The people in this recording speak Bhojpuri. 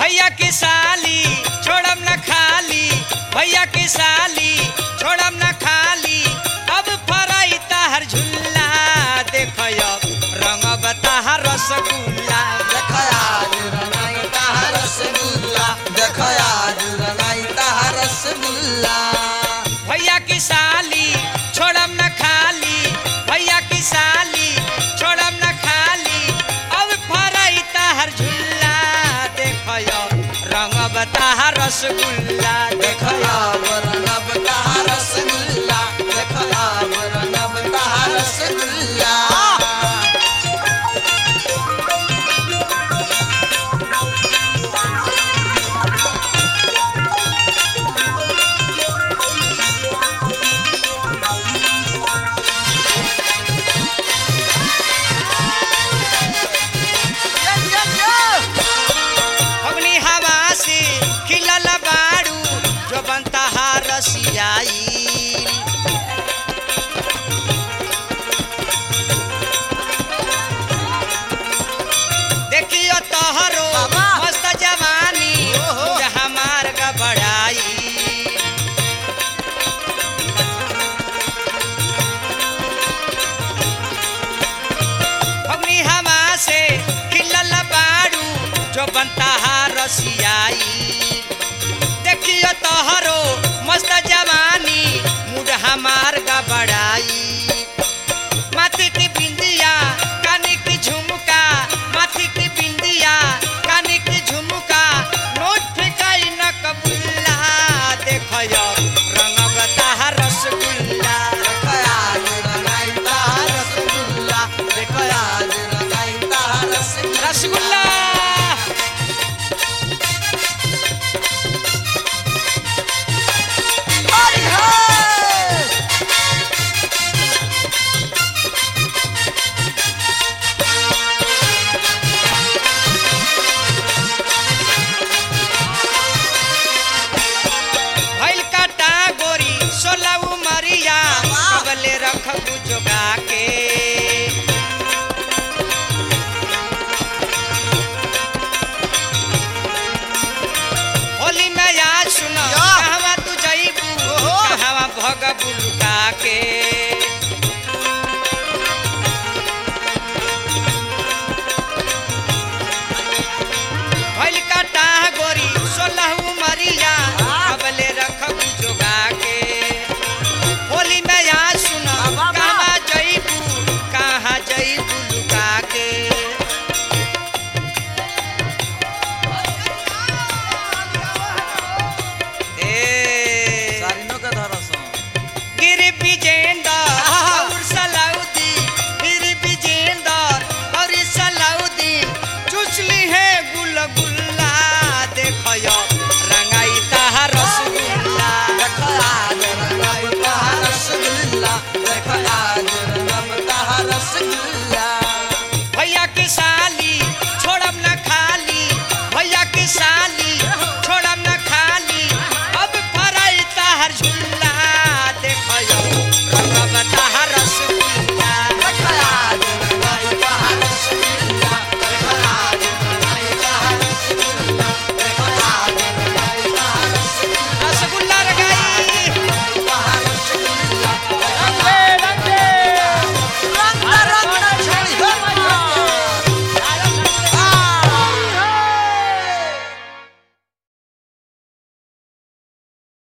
भैया की साली छोड़म न खाली भैया की साली छोड़म न खाली अब फराई ताहर झुल्ला देखो अब रंग बता रसगुल्ला देखयाज रंगाई ताहा रसगुल्ला देखयाज रंगाई ताहा रसगुल्ला भैया की साली छोड़म न खाली भैया की साली छोड़म न खाली अब फराई ताहर झुल्ला देखो रंग बता रसगुल्ला देखो देखयाज रंगब ताहा रसगुल्ला देखयाज रंगब ताहा रसगुल्ला अग्नि हवा से खिलल बाड़ू जो बनता रसियाई देखियो तोहरो बाबा। मस्त जवानी ओहो। जहाँ मार्ग बढ़ाई अग्नि हवा से खिलल बाड़ू जो बनता रसियाई देखियो तोहरो मस्त